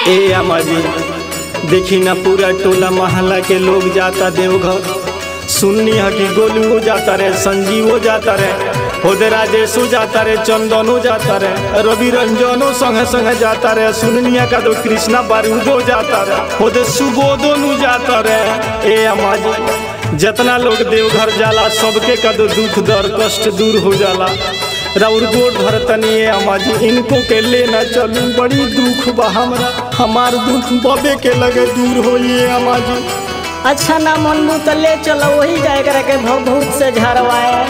ए अम्मा जी देखी ना पूरा टोला मोहल्ला के लोग जाता देवघर सुननी है कि गोलू जाता रे संजीवो जाता रे होदे राजेशो जाता रे चंदनो जाता रे रवि रंजनो संगे संगे जाता रे सुननिया का तो कृष्णा बारूदो जाता रे होदे सुबोधो नु जाता रे ए अम्मा जी जितना लोग देवघर जाला सबके का तो दुख दर्द कष्ट दूर हो जाला राउर गोड़ धरतनी है अम्मा जी इनको के लेना चलू बड़ी दुख बा हमरा हमार दुख बबे के लगे दूर होइए अम्मा जी अच्छा ना मनबू तो ले चलो वही जाए करे के भभूत से झरवाए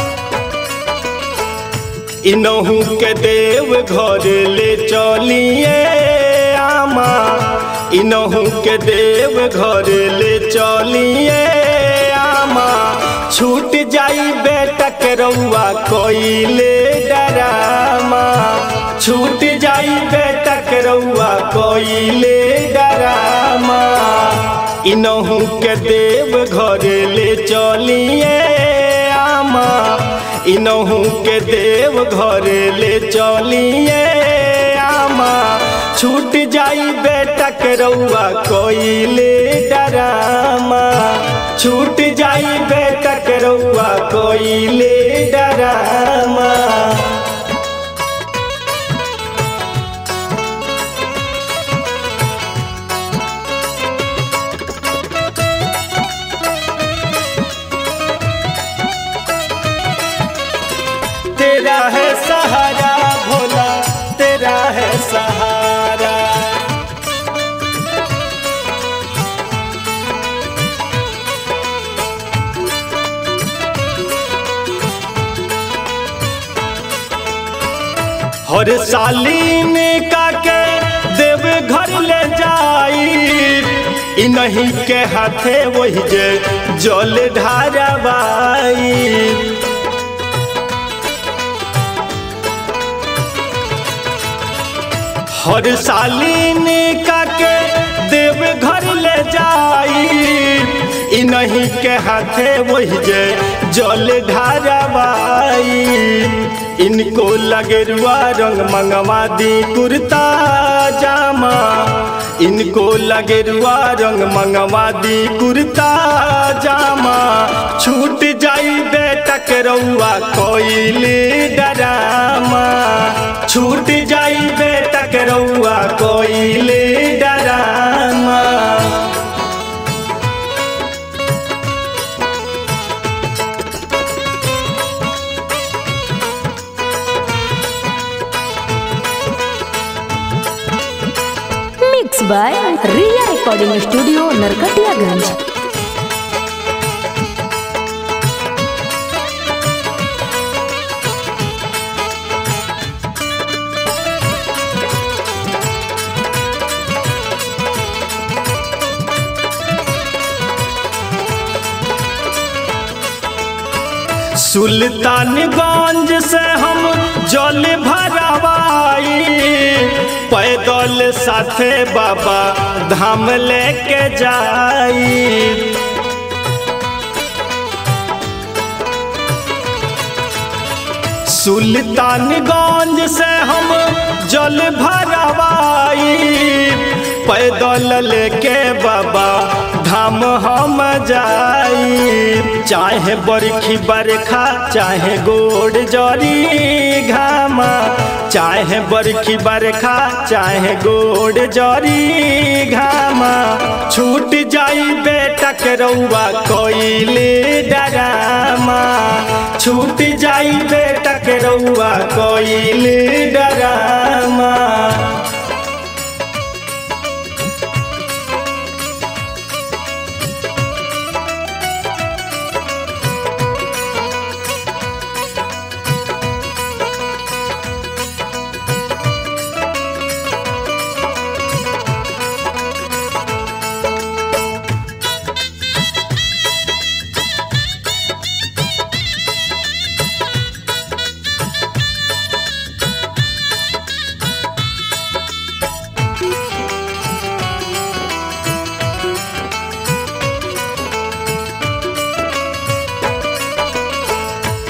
इनहू के देव घर ले चलिए आमा इनहू के देव घर ले चलिए आमा छूट जाई बेटा के रउआ कोइले डरामा छूट जाई बेटा के रउआ कोइले डरामा इनहू के देव घर ले चलिए आमा इनहू के देव घर ले चलिए आमा छूट जाई बेटा के रउआ कोइले डरामा छूट जाई बेटा के रउआ कोइले डरामा तेरा है सहारा भोला तेरा है सहारा हर सालीन का के देव घर ले जाई इ नहीं के हाथे वही जे जल ढारबाई हर सालीन का के देव घर ले जाई इ नहीं के हाथे वही जे जल ढारबाई इनको लगे रुआ रंग मंगवा दी कुर्ता जामा इनको लगे रुआ रंग मंगवा दी कुर्ता जामा छूट जाई बेटा के रउआ कोइली डरामा छूट जाई बेटा के रउआ कोइली डरामा mix by Riya recording studio Narkatiaganj Sultanganj से हम जल भरवाई पैदल साथे बाबा धाम लेके जाई सुल्तानगंज से हम जल भरवाई पैदल लेके बाबा धाम हम जाई चाहे बरखी बरखा चाहे गोड़ जरी घामा चाहे बरखी बरखा चाहे गोड़ जरी घामा छूट जाई बेटा के रउआ कोइले डरामा छूट जाई बेटा के रउआ कोइले डरामा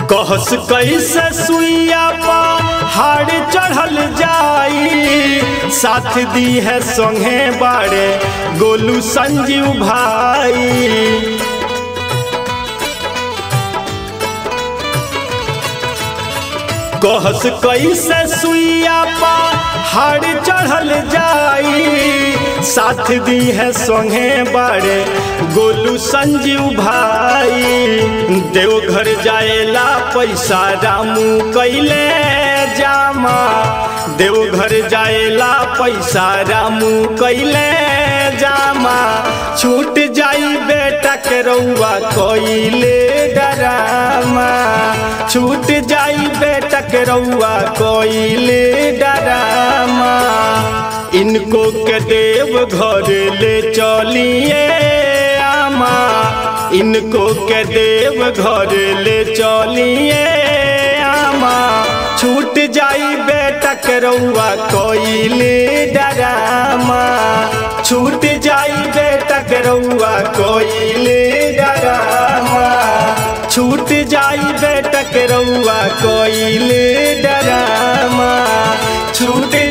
कहस कैसे सुइया पहाड़ चढ़ल जाई साथ दी है संगे बाड़े गोलू संजीव भाई कहस कैसे सुइया पहाड़ चढ़ल जाई साथ दी है संगे बाड़े गोलू संजीव भाई देवघर जाएला पैसा रामू कैले जामा देवघर जाएला पैसा रामू कैले जामा छूट जाई बेटा के रउआ कैले डरामा छूट जाई बेटा के रउआ कैले डरामा इनको के देव घर ले चलिए आमा इनको के देव घर ले चलिए आमा छूट जाई बेटा के रउआ कैले डरामा छूट जाई बेटा के रउआ कैले डरामा छूट जाई बेटा के रउआ कैले डरामा छूट